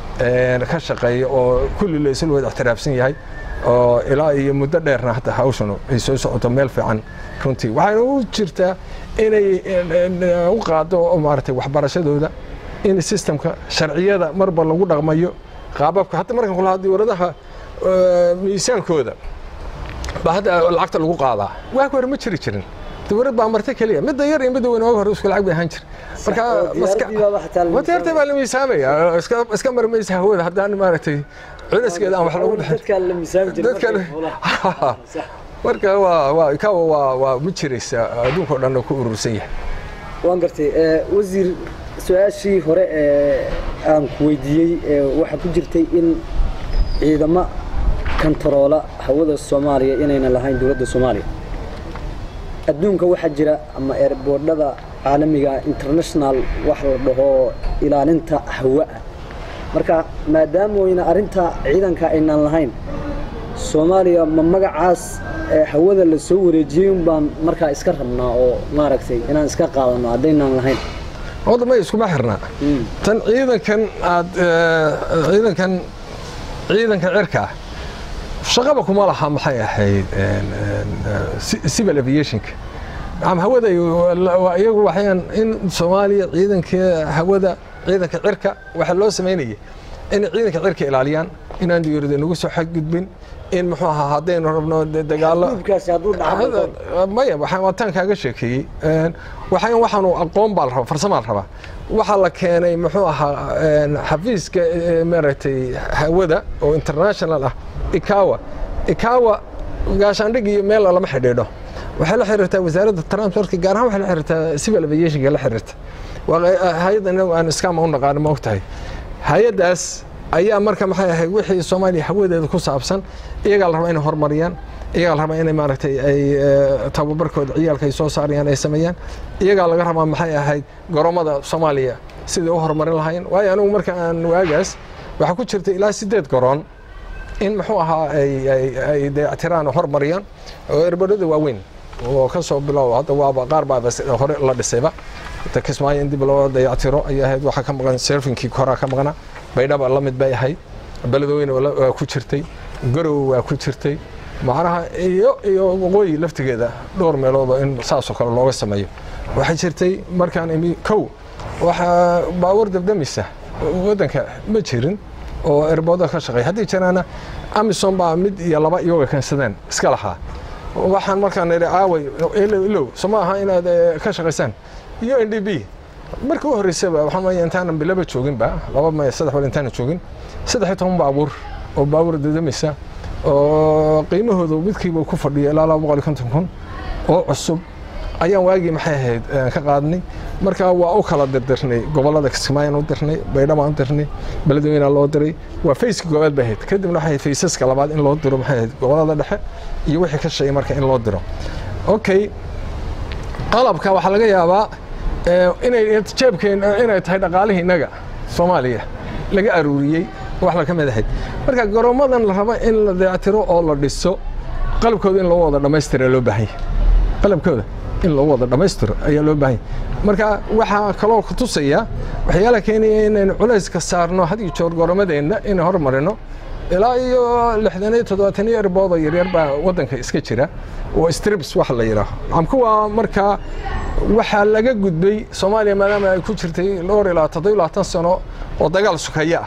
ka shaqeeya oo kulli la isla wada ixtiraafsan yahay oo ilaa iyo muddo dheerna hata hawshanu ay soo socoto meel fiican runtii waxayna u jirtaa inay u qaado maaragtay waxbarashadooda in systemka sharciyada marba lagu dhaqmayo qaababka hadda markan kula hadii waradaha miisaankooda baa hadda lacagta lagu qaadaa waa hore ma jiri jirin dowlad baa marta keliya midda yar iyo midda weyn waa hore isku lacag bay ahaan jir marka maskaxda baa la miisaamaya iska marmaysa hawada haddaan maaragtay culaskeeda aan wax lagu dhexin marka waa waa ikawa waa waa ma jiraysa adduunka o dhan ku urursan yahay waan gartay wasiir su-aashii hore ee aan ku weydiiyey waxaa ku jirtay in ciidamo kantaroola hawada soomaaliya inayna lahayn dowladda soomaaliya adduunka waxaa jira ama eerboodhada caalamiga international wax la dhaho ilaalinta hawa ah marka maadaamooyna arrinta ciidanka aynaan lahayn soomaaliya ma magacaas hawada la soo wareejiyey un baan markaa iska rabnaa oo maaragtay inaan iska qaadano haddaynaan lahayn wadda may iskuma xirnaa tan ciidankan aad ciidankan ciidanka cirka ah shaqaba kuma laha maxay ahayd civil aviationka ama hawada iyagu waxayaan in soomaaliya ciidanka hawada ciidanka cirka waxaa loo samaynayay in ciidanka cirka ilaaliyaan inaan diyarada nagu soo xadgudbin in muxuu ahaa haddaynu rabno dagaalo maya waataan kaaga sheekeeyey waxaan waxaanu aqoon baa la rabaa farsamaa la rabaa waxaa la keenay muxuu ahaa xafiiska maaragtay hawada oo international ah ikawa ikawa gaashaandhig iyo meel lama xidhiidho waxay la xiriirtaa wasaaradda transportka gaar ahaan waxay la xiriirtaa civil aviationka la xiriirta waa hay-adda inagu aan iskaama u naqaano ma ogtahay hay-addaas ayaa marka maxay ahayd wixii soomaaliya hawadeeda ku saabsan iyagaa la rabaa inay horumariyaan iyagaa la rabaa inay maaragtay ay tababarkooda ciyaalka ay soo saarayaan ay sameeyaan iyagaa laga rabaa maxay ahayd goromada soomaaliya sidai u horumarin lahayn waayo anigu marka aan waagaas waxaa ku jirta ilaa sideed goroon in muxuu ahaa ay dayactiraan oo horumariyaan oo erbadhada waaweyn oo ka soo bilow hadda waaba qaar baa hore la dhisayba kismaayo in dib loo dayactiro ayay ahayd waxaa ka maqan selfinkii koraa ka maqnaa baydhaba la mid bay ahayd beledweyne waa ku jirtay garow waa ku jirtay macnaha iyo iyo waqooyi laftigeeda dhowr meeloodoo in saasoo kale looga sameeyo waxay jirtay markaan imi kow waxaa baawar dabdamisa waddanka ma jirin oo erbooda ka shaqeeya haddii jiraana amison baa mid iyo laba iyaga keensadeen iska lahaa waxaan markaan idhi aaway ilow ilow soo ma aha inaad ka shaqaysaan iyo n d b markii u horreysaba waxaan maya intaanan bilaba jooginba laba maya saddex bal intaanan joogin saddex iyo toban baabuur oo baabuur dadamaysa oo qiimahoodu midkiiba ku fadhiya ilaa laba boqol iyo konton kun oo cusub ayaan waagii maxay ahayd ka qaadnay marka waa u kala dirdirnay gobollada kismaayaan u dirnay baydhabaan u dirnay beledweynaa loo diray waa fayska goobaad bay ahayd kadibna waxay ahayd faysaska labaad in loo diro maxay ahayd gobollada dhexe iyo wixii ka shaqeeyay marka in loo diro okay qalabka waxaa laga yaabaa inay jeebkeen inay tahay dhaqaalihii innaga soomaaliya laga aruuriyey wax la ka mid ahayd marka garoomadan la rabo in la dayactiro oo la dhiso qalabkooda in loo wada dhammaystira loo baahan yahay qalabkooda in loo wada dhammaystiro ayaa loo baahan yahay marka waxaa kaloo ku tusaya waxyaalaha keenaya inaynu culayska saarno had iyo joor goroomadeenna inay hormarino ilaa iyo lixdan iyo toddobaatan iyo erboodo yaryar baa waddanka iska jira oo strips waxa la yidhaaho amkuwa markaa waxaa laga gudbay soomaaliya maadaama ay ku jirtay dhowr ilaa toddoba labaatan sano oo dagaal sukaya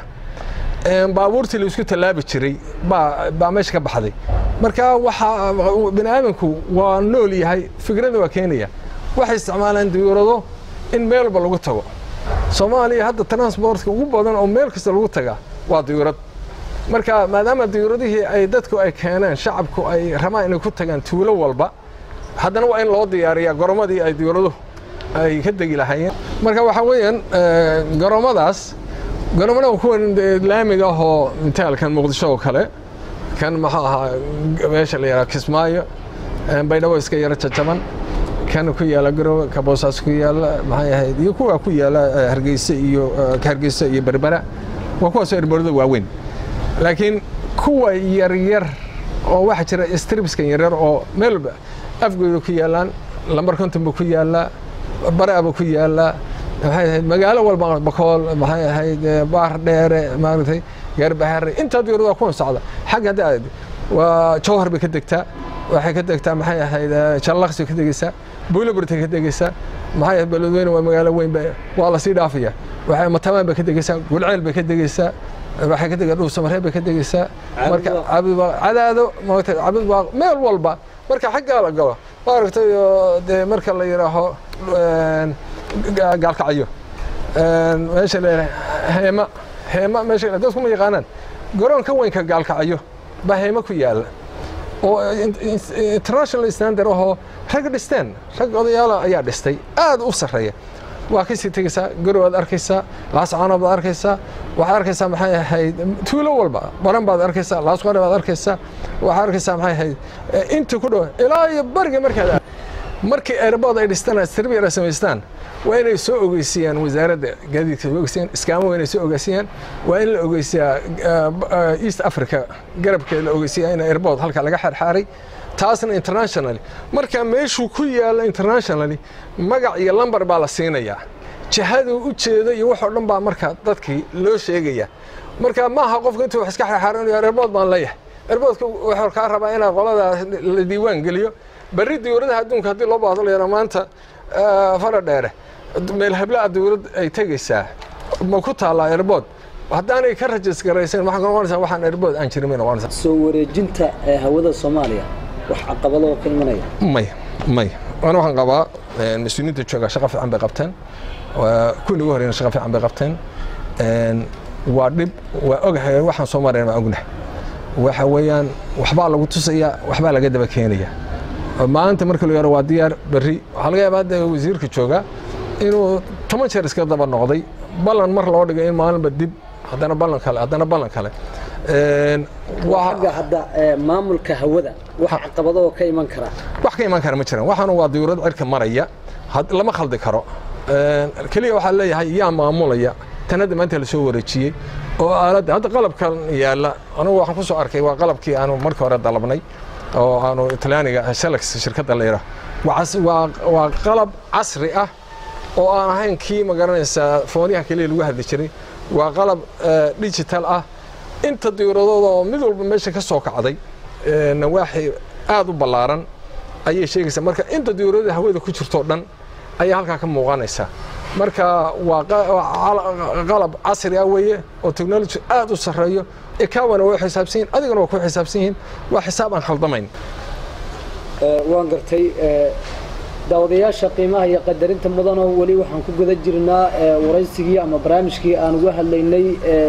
ah baabuurtii la isku tallaabi jiray baa baa meesha ka baxday marka waxaa bini aadamku waa nool yahay fikradda waa keenaya waxay isticmaalaan diyuurado in meel walba lagu tago soomaaliya hadda transportka ugu badan oo meel kasta lagu tagaa waa diyuurad marka maadaama diyuuradihii ay dadku ay keeneen shacabku ay rabaan inay ku tagaan tuulo walba haddana waa in loo diyaariyaa gorommadii ay diyuuraduhu ay ka degi lahaayeen marka waxaa weeyaan garoomadaas garoomada kuwan laamiga ahoo mitaalkan muqdisho oo kale kan maxuu ahaa meesha la yidhaha kismaayo baydhabo iska yaro jajaban kan ku yaala garowe ka boosaas ku yaala maxay ahayd iyo kuwa ku yaala hargeysa iyo hargeysa iyo berbera waa kuwaasoo erborada waaweyn laakiin kuwa yaryar oo waxaa jira stribskan yaryar oo meel afgooda ku yaalaan lambar konton buu ku yaalaa baraaba ku yaalaa maxay ahayd magaalo walba bakool maxay ahayd baar dheere maaragtay gaarbahare intaa diyurada waa kuwan socda xagga hadda aad waa jawhar bay ka degtaa waxay ka degtaa maxay ahayd jallaqsi ka degeysaa buulaburtay ka degeysaa maxay ahayd beledweyne waa magaalo weyn waa la sii dhaafaya waxay matamaan bay ka degeysaa gulceel bay ka degeysaa waxay ka degeen dhuusamareeb bay ka degeysaa marka cabdibaa cadaado maaragtay cabdibaa meel walba marka xaggaa la galo maaragtay dee marka la yidhaaho gaalkacyo meesha la heema heema meesha dadku ma yaqaanaan garoonka weynka gaalkacyo baa heema ku yaala oo international standard ahoo rag dhisteen rag odayaala ayaa dhistay aad u sarreeya waa kasii tegeysaa garow aad arkaysaa laascaano baad arkaysaa waxaad arkaysaa maxay ahayd tuulo walba baran baad arkaysaa laasqore baad arkaysaa waxaad arkaysaa maxay ahayd inta ku dhow ilaa iyo bariga markaad markii airbood ay dhistaan sirbiir ay samaystaan waa inay soo ogeysiiyaan wasaaradda gaadiidka soo ogeysiiyaan iskaamo waa inay soo ogeysiiyaan waa in la ogeysiyaa east africa garabka la ogeysiyaa in airbood halka laga xarxaaray taasna internationally marka meeshuu ku yaalla internationally magac iyo lambar baa la siinayaa jihaduu u jeedo iyo waxoo dhan baa marka dadkii loo sheegaya marka maaha qofka intuu wax iska xarxaaranayo airbood baan leeyahay airboodka wuxuu kaa rabaa inaa qolada la diiwaan geliyo berri diyuuradaha adduunka haddii loo baahdo la yara maanta fara dheere meel hablaa diyuurad ay tegeysaa ma ku taallaa airbood haddaanay ka rajis garaysan waxaan noqonaysaa waxaan airbood aan jirin may noqonaysaa soo wareejinta ee hawada soomaaliya wax caqabado ka imanaya may may waana waxaan qabaa mas-uuliyiinta jooga shaqo fiican bay qabteen kuwii ugu horeyna shaqo fiican bay qabteen waa dhib waa ogahay waxaan soo marayna waa ognahay waxa weeyaan waxbaa lagu tusaya waxbaa laga daba keenaya maanta marka la yaro waa diyaar berri waxaa laga yaabaa hadda wasiirka jooga inuu toban jeer iska daba noqday ballan mar loo dhigay in maalinba dib haddana ballan kale haddana ballan kale xagga hadda maamulka hawada wax caqabadoo ka iman kara wax ka iman kara ma jiraan waxaana waa diyuurad cirka maraya lama khaldi karo keliya waxaa leeyahay yaa maamulaya tan hadda maanta la soo wareejiyey oo aaladda hadda qalabkan yaalla anugu waxaan ku soo arkay waa qalabkii aanu markii hore dalabnay oo aanu talyaaniga selex shirkadda la yidhaah waa qalab casri ah oo aan ahayn kii ma garanaysaa foonyaha keliya lagu hadli jiray waa qalab digital ah inta diyuuradooda oo mid walba meesha ka soo kacday nawaaxi aad u ballaaran ayay sheegaysaa marka inta diyuuradada hawada ku jirtoo dhan ayaa halkaa ka muuqanaysaa marka waa qalab casri ah weeye oo technology aad u sarreeyo ikawana way xisaabsan yihin adigana waa ku xisaabsan yihiin waa xisaab aan khaldamayn waan gartay daawadayaasha qiimaha iyo qadarinta mudano weli waxaan ku guda jirnaa waraysigii ama barnaamijkii aan uga hadlaynay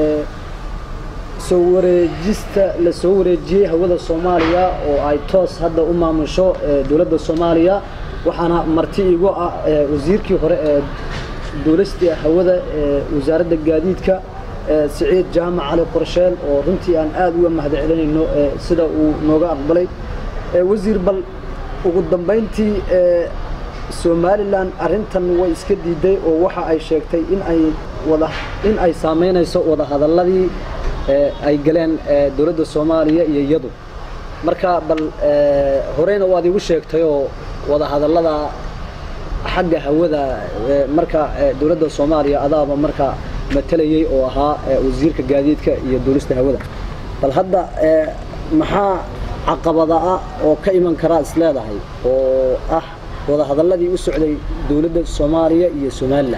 soo wareejista la soo wareejiyey hawada soomaaliya oo ay toos hadda u maamusho dowladda soomaaliya waxaana marti igu ah wasiirkii hore ee duulistii hawada ee wasaaradda gaadiidka siciid jaamac cali qorsheel oo runtii aan aad uga mahad celinayno sida uu nooga aqbalay wasiir bal ugu dambayntii somalilan arrintan way iska diiday oo waxa ay sheegtay in ay wada in ay saamaynayso wadahadalladii ay galeen dowladda soomaaliya iyo iyadu marka bal horeyna waad igu sheegtayoo wadahadallada xagga hawada marka dowladda soomaaliya adaaba marka matalayey oo ahaa wasiirka gaadiidka iyo duulista hawada bal hadda maxaa caqabada ah oo ka iman karaa is leedahay oo ah wadahadalladii u socday dowladda soomaaliya iyo somalilan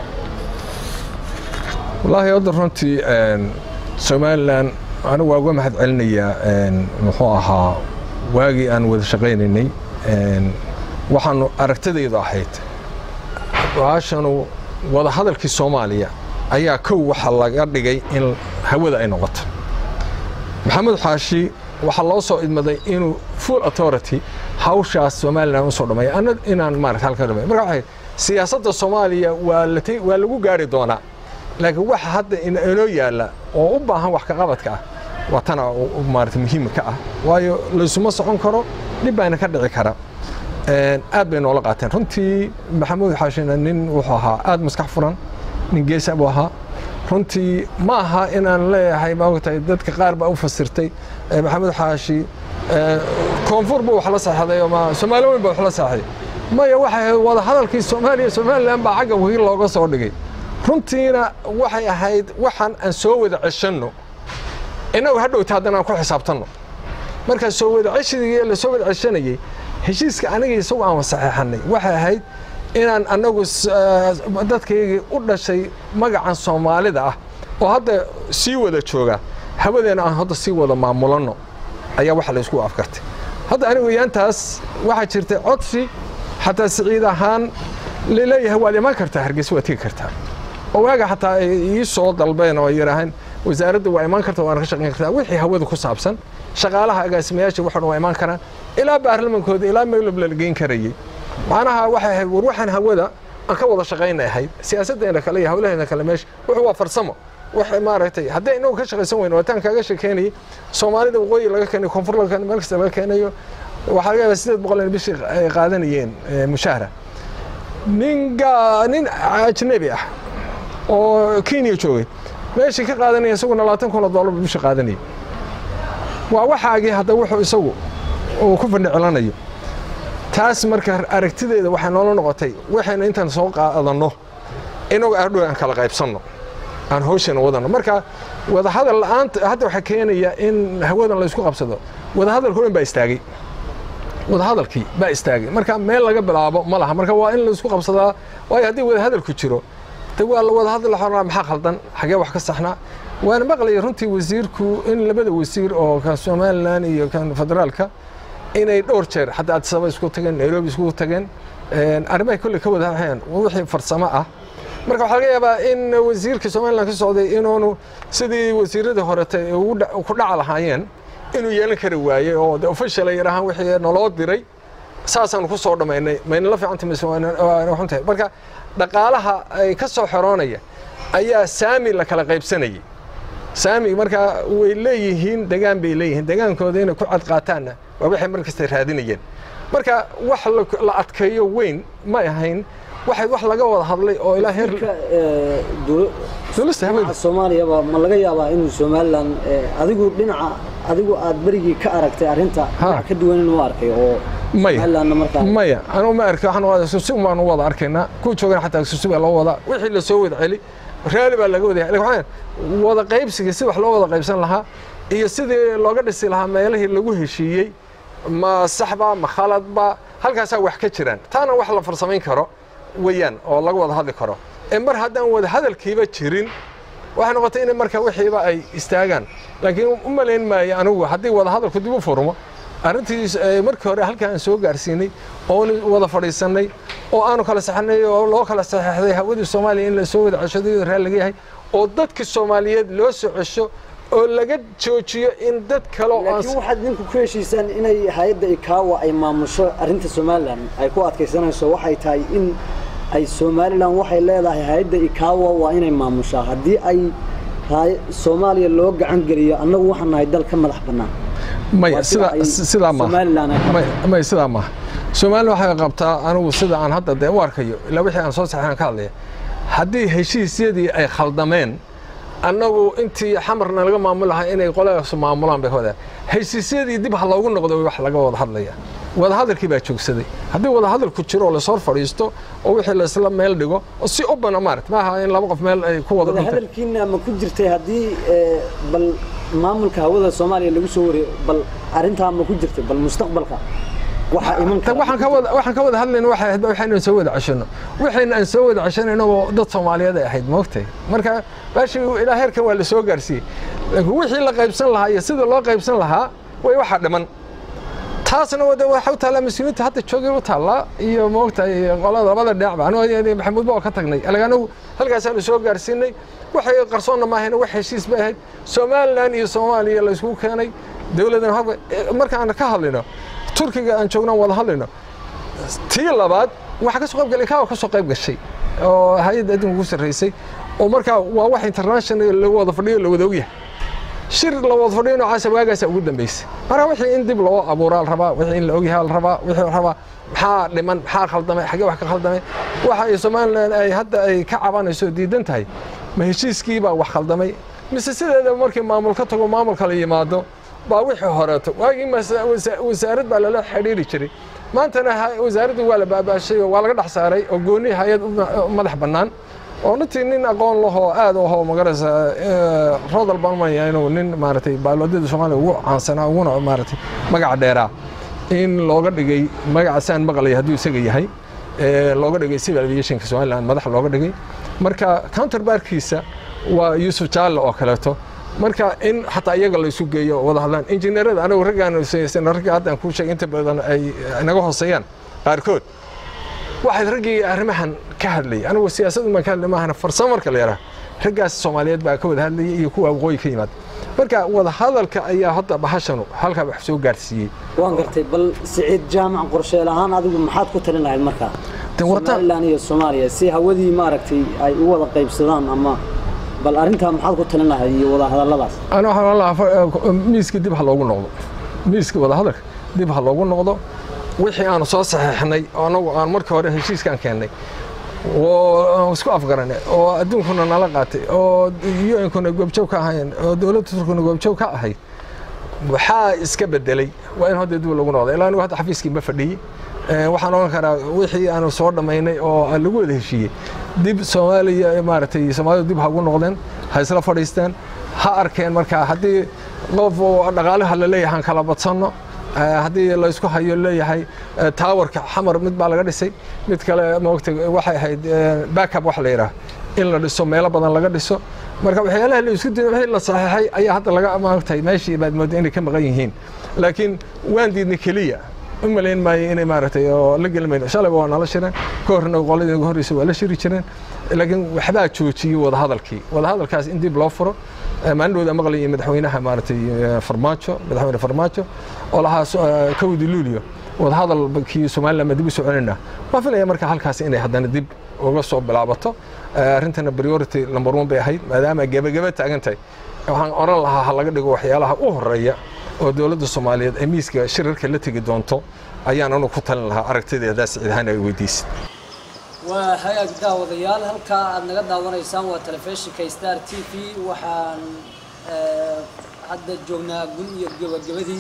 wallaahi hadda runtii somalilan anigu waa uga mahad celinayaa muxuu ahaa waagii aan wada shaqaynaynay waxaanu aragtidaydu ahayd baashanu wadahadalkii soomaaliya ayaa kow waxa laga dhigay in hawada ay noqoto maxamed xaashi waxaa loo soo idmaday inuu full authority hawshaas somalilan usoo dhammeeya ana inaan maarata halka dhamay marka waxay siyaasadda soomaaliya waa la waa lagu gaari doonaa laakiin waxa hadda inoo yaalla oo u baahan wax ka qabadka ah waa tana maarata muhiimka ah waayo laysuma socon karo dhib baana ka dhici kara aad bay noola qaateen runtii maxamuud xaashina nin wuxuu ahaa aad maskax furan nin geesa buu ahaa runtii ma aha inaan leeyahay maogtahay dadka qaar baa u fasirtay maxamed xaashi koonfur buu wax la saxday ama soomaali weyn baa wax la saxday maya waxay ahayd wada hadalkii soomaaliya somalilan baa xagga wakiil looga soo dhigay runtiina waxay ahayd waxaan aan soo wada ceshanno innagu hadhowta haddana aan ku xisaabtanno markaa soo wada ceshigii la soo wada ceshanayey heshiiska aniga isagu aan saxeexannay waxay ahayd inaan annagu dadkaygii u dhashay magacan soomaalida ah oo hadda sii wada jooga hawadeena aan hadda sii wada maamulanno ayaa waxa la isku afkartay hadda anigu yaantaas waxaa jirtay codsi xataa siciid ahaan laleeyahay waad imaan kartaa hargeysa waad tegi kartaa oo waaga xataa ay ii soo dalbeen oo ay yidhaahaan wasaaradda waa imaan karta waana ka shaqayn kartaa wixii hawada ku saabsan shaqaalaha agaasimayaasha waxan waa imaan karaan ilaa baarlamankooda ilaa meelob la geyn karayey macnaha waxay ahayd war waxaan hawada aan ka wada shaqaynay ahayd siyaasaddeena kale iyo hawlaheena kale meesha wuxuu waa farsamo wax maaragtay haddii inagu ka shaqaysan weyno waataan kaaga sheekeynayay soomaalida waqooyi laga keenayo koonfur laga keenayo meel kasta laga keenayo waxaa laga yaabaa sideed boqol in bishii ay qaadanayeen mushahara nin nin ajnabi ah oo kenya joogay meeshii ka qaadanaya isaguna labaatan kun oo dollar bishii qaadanayay waa waxaagii hadda wuxuu isagu uu ku fandhicilanayo taas marka aragtideeda waxay noola noqotay waxaynu intaan soo qaadanno inagu adhow aan kala qaybsanno aan hawshana wadanno marka wadahadal la'aanta hadda waxaa keenaya in hawadan laysku qabsado wadahadalka dhan baa istaagay wadahadalkii baa istaagay marka meel laga bilaabo ma laha marka waa in laysku qabsadaa waayo haddii wadahadalku jiro de waa la wadahadal xornaa maxaa khaldan xagee wax ka saxnaa waana maqlaya runtii wasiirku in labada wasiir oo kan somalilan iyo kan federaalka inay dhowr jeer hadda addisaba isku tageen nairobi isku tageen arrimahay kolley ka wada waxeen wixii farsamo ah marka waxaa laga yaabaa in wasiirka somalilan ka socday inuunu sidii wasiiradii horete ku dhaca lahaayeen inuu yeelan kari waayey oo de official ay yidhaahaan wixii naloo diray saasaanu ku soo dhammaynay mayna la fiicanta mise waana xuntahay marka dhaqaalaha ay ka soo xoroonaya ayaa saami la kala qaybsanayay saami marka way leeyihiin degaan bay leeyihiin degaankooda inay ku cad qaataanna waa waxay mar kasta raadinayeen marka wax la adkeeyo weyn ma ahayn waxay wax laga wada hadlay oo ilaa heer soomaaliyaba ma laga yaabaa inuu somalilan adigu dhinaca adigu aad berigii ka aragtay arrinta dhinac ka duwan inuu arkay oo maya anugu ma arki waxaan susi baanu wada arkaynaa kuwa joogana xataa susi baa loo wadaa wixii la soo wada celi raali baa laga wada waxaan wada qaybsiga si wax loo wada qaybsan lahaa iyo sidii looga dhisi lahaa meelihii lagu heshiiyey ma saxba ma khaladba halkaasaa wax ka jiraan taana wax la farsamayn karo weeyaan oo laga wada hadli karo ee mar haddaan wada hadalkiiba jirin waxay noqotay in marka wixiiba ay istaagaan laakiin u malayn maayo anigu haddii wada hadalku dib u furmo arrintii markii hore halkaa aan soo gaarsiinay oon wada fadhiisannay oo aanu kala saxnay oo loo kala saxeexday hawadii soomaaliya in la soo wada ceshado raal laga yahay oo dadka soomaaliyeed loo soo cesho oo laga joojiyo in dad kale oo laakiin waxaad ninku ku heshiisaan inay hay-adda ikaawa ay maamusho arrinta somalilan ay ku adkaysanayso waxay tahay in ay somalilan waxay leedahay hay-adda ikaawa waa inay maamushaa haddii ay soomaaliya loo gacan geliyo annagu waxaan nahay dal ka madax bannaan maya sida sidaa maaha maya sidaa maaha somalilan waxay qabtaa anigu sida aan hadda dee u arkayo ilaa wixii aan soo saxeen ka hadlaya haddii heshiisyadii ay khaldameen annagu intii xamarna laga maamul lahaa inay qoladaas maamulaan bay hodaa heshiisyadii dib ha loogu noqdo wax laga wada hadlaya wadahadalkii baa joogsaday haddii wadahadalku jiro oo lasoo fadhiisto oo wixii laisla meel dhigo oo si ubana maarat maaha in laba qof meel ay ku wada wadahadalkiina ma ku jirtay haddii bal maamulka hawada soomaaliya lagu soo wariyo bal arrintaa ma ku jirtay bal mustaqbalka waxaan ka wada hadlayna waxay ahayd waxaynu soo wada ceshano waxayna aan soo wada ceshanayno oo dad soomaaliyeed ay ahayd moogtay marka baashi ilaa heerkan waa la soo gaarsiiyey laakiin wixii la qaybsan lahaa iyo sida loo qaybsan lahaa way waxaa dhiman taasna wada waxa u taallaa mas-uuliyiinta hadda joogay u taallaa iyo moogtahay qolada labada dhinacba anigu maxamuud ba oo ka tagnay anagu halkaasaanu soo gaarsiinay waxay qarsoonna maahayna wax heshiis bay ahayd somalilan iyo soomaaliya la isugu keenay dowladan markaan ka hadlayno turkiga aan joogno aan wada hadlayno tii labaad waxaa ka soo qayb galay kaawa ka soo qayb gashay oo hay-adda adduunka ku sarraysay oo markaa waa wax international lagu wada fadhiyo la wada ogyahay shir la wada fadhiyo noocaasa waagaasa ugu dambaysay marka wixii in dib loo abuuraa la rabaa wixii in la ogyahay la rabaa wixii la rabaa maxaa dhiman maxaa khaldamay xaggee wax ka khaldamay waxa ay somalilan ay hadda ay ka cabanayso diidan tahay ma heshiiskii baa wax khaldamay mise sideeda markii maamul ka tago maamul kala yimaado baa wixii horeeto waagii wasaarad baa lala xidhiiri jiray maantana wasaaraddu waa la baabaashay oo waa laga dhex saaray oo gooni hay-ad madax bannaan oo runtii nin aqoon lahoo aad ahoo magaraysa rodal baan umaya inuu nin maaragtay baaloodyada soomaaliya ugu caansanaa uguna maaragtay magaca dheeraa in looga dhigay magacasaan maqlaya hadduu isaga yahay looga dhigay civil aviationka somaliland madax looga dhigay marka counterbarkiisa waa yuusuf jaalle oo kaleeto marka in xataa iyaga la isu geeyo wada hadlaan injineerada anigu raggaan ragga haddaan kuu sheegay inta badan ay naga hooseeyaan qaarkood waxayd raggii arrimahan ka hadlayay anigu siyaasaddu maan ka hadlay maahana farsamo marka la yaraha raggaas soomaaliyeed baa ka wada hadlayay iyo kuwa waqooyi ka yimaada marka wada hadalka ayaa hadda bahashanu halkaa wax soo gaarsiiyey waan gartay bal siciid jaamac qorsheel ahaan adigu maxaad ku talin lahayd markaa somalilan iyo soomaaliya si hawadii maaragtay ay u wada qaybsadaan ama bal arrintaa maxaad ku talin lahayd iyo wada hadalladaas ana waxaan lahaa miiska dib ha loogu noqdo miiska wada hadalka dib ha loogu noqdo wixii aanu soo saxeexnay anagu aan markii hore heshiiskaan keennay oo isku afgaranay oo adduunkuna nala qaatay oo u-nkuna goobjoog ka ahayn oo dowladda turkuna goobjoog ka ahayd waxaa iska bedelay waa in hadda dib lagu noqdo ilaa anigu hadda xafiiskii ma fadhiyey waxaan ogan karaa wixii aanu soo dhammaynay oo lagu wada heshiiyey dib soomaaliya maaragtay soomaalidu dib ha ugu noqdeen ha isla fadhiisteen ha arkeen markaa haddii qof dhaqaalaha la leeyahay aan kala badsanno haddii laysku hayo leeyahay taawarka xamar mid baa laga dhisay mid kale maogta waxay ahayd backup wax la yidhaah in la dhiso meelo badan laga dhiso marka waxyaalaha la isku diiday wixii la saxeexay ayaa hadda laga maogtahay meeshii baad moodaa inay ka maqan yihiin laakiin waan diidnay keliya u malayn maayo inay maaragtay oo la geli mayno shalayba waa nala shireen ka horna qoladii ugu horreysa waa la shiri jireen laakiin waxbaa joojiyey wadahadalkii wadahadalkaas in dib loo furo maalindhooda maqlayay madaxweynaha maaragtay farmaajo madaxweyne farmaajo oo lahaa kowdi luulio wadahadalkii somaliland ma dib u soo celinaa waan filaya marka halkaas inay haddana dib uga soo bilaabato arrintana priority number one bay ahayd maadaama gebageba taagan tahay waxaan oran lahaa ha laga dhigo waxyaalaha u horeeya oo dowladda soomaaliyeed ay miiska shirarka la tegi doonto ayaan anu ku talin lahaa aragtideedaa siciid ahaan ay weydiisid waa hagaag daawadayaal halkaa aad naga daawanaysaan waa telefishinka star t v waxaan hadda joognaa gun iyo gabagabadii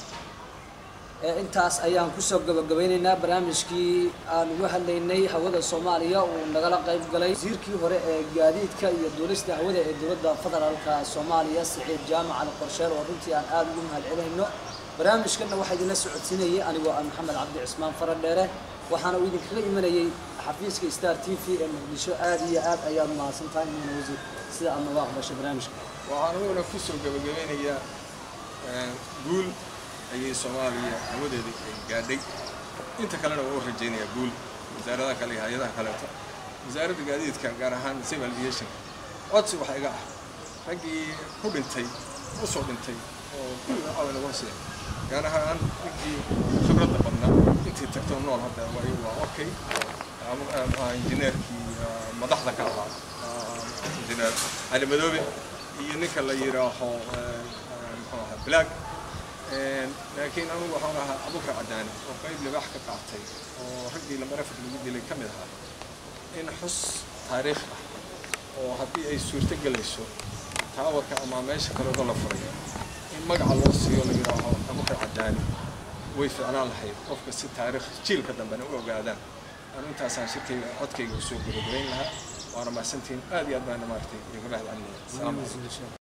intaas ayaan kusoo gabagabaynaynaa barnaamijkii aan uga hadlaynay hawada soomaaliya uu nagala qayb galay wasiirkii hore ee gaadiidka iyo duulista hawada ee dowladda federaalka soomaaliya siciid jaamac ali qorsheel oo runtii aan aada ugu mahad celinayno barnaamijkanna waxaa idinla socodsiinayay anigoo ah maxamed cabdi cismaan faradheere waxaana uu idinkaga imanayay xafiiska star t v ee muqdisho aad iyo aad ayaad mahadsan tahay mudane wasiir sida aad nooga aqbashay barnaamijka waxaan aniguna ku soo gabagabeynayaa guul ayay soomaaliya hawadeedii ay gaadhay inta kalena waa u rajaynayaa guul wasaaradaha kale iyo hay-adaha kaleeto wasaaradda gaadiidka gaar ahaan civil aviation codsi waxa iga ah raggii ku dhintay u soo dhintay oo kulliga caawa lagu hasiya gaar ahaan ninkii khibradda badnaa intii tagtoo nool hadda waa waa okay injineerkii madaxda ka ahaa injineer cali madoobe iyo ninka la yidhaaho muxuu ahaa black laakiin anugu waxaan ahaa abukar cadaani oo qayb libaax ka qaatay oo raggii lamarafad lagu dilay ka mid ahaa in xus taariikh ah oo haddii ay suurto gelayso taawarka ama meesha kaleedo la furay in magaca loo siiyo la yidhaaho abukar cadaani way ficnaan lahayd qofka si taariikh jiilka dambena u ogaadaan anu intaasaan shirkayga codkayga usoo gabagabayn lahaa waana mahadsantihiin aad iyo aad baana maaragtay iga mahad celinaya asalaamu calaykum